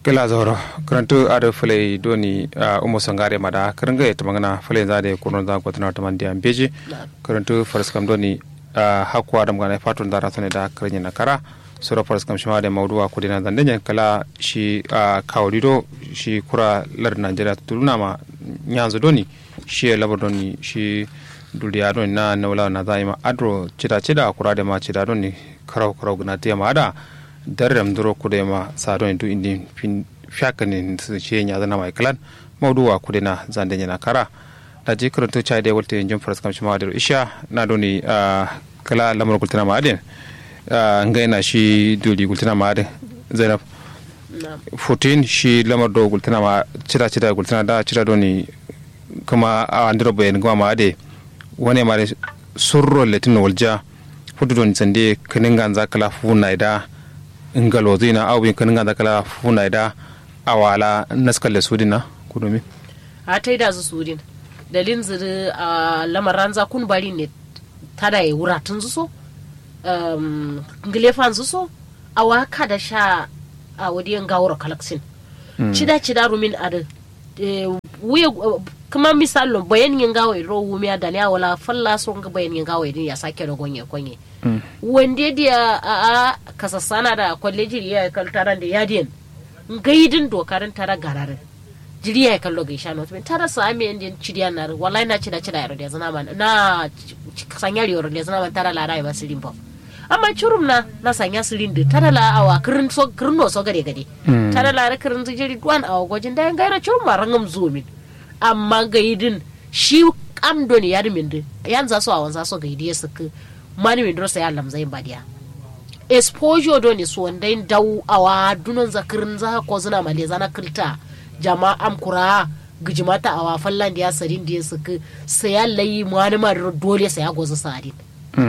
kila zoro karantu ado fulai doni uh, umo sangare mada karanga ya tamangana fulai zade kurno za ko tana tamandi ambeji karantu faras kam doni uh, hakwa dam gana fatun dara sone da karanya na kara sura faras kam shima da mawduwa ko dina zandanya kala shi uh, kawdido shi kura lar Najeriya tuluna ma nyanzo doni shi labar doni shi duriya doni na nawla na zaima adro cida cida kura da ma cida doni karau karau gna te ma da darram duro kude ma sadon du indi fin fiakani su ce nya zana mai kalan mawduwa kude na zande nya kara da je karanto chai de wolte jom faras kam shima da isha na doni kala lamar kultina ma adin ngaina shi duli kultina ma adin zainab 14 shi lamar do kultina ma cira cira kultina da cira doni kuma a andiro bayan gama ma ade wane ma surro letin walja fudu don sande kanin ganza kala funa ida ngalo zina au bin kanin ganza kala funa ida awala naskal da sudina kudomi a ta yi da su sudin dalin ziri a lamaran za kun bari ne tada ya wura tun su so ngilefan su so a waka da sha a wadiyan gawar kalaksin cida cida rumin a da wuya kuma misalin bayan yin gawa ro wumiya da ne wala falla so ga bayan yin gawa din ya sake da gonye konye wanda dia a kasassana da kwalleji ya kaltaran da yadiyan gaidin dokarin tara gararin jiri ya kallo ga shano to tara sa ame indin cidiya na wallahi na cida cida yaro da zana man na sanyar yaro da zana man tara la rai basirin ba amma curum na na sanya sirin da tara la awa kirin so kirin no so gade gade tara la ra kirin jiri duwan awa gwajin da gaira curum ma rangam zumin amma gaidin shi kam don ya min din yan za so awan za so gaidi ya suka mani min drosa ya lamzai badiya exposure don so wanda dau awa dunon zakirin za ko zuna male zana kilta jama'am kura gijimata awa fallan da ya sarin da ya suka saya layi mani ma dole saya gozu sadin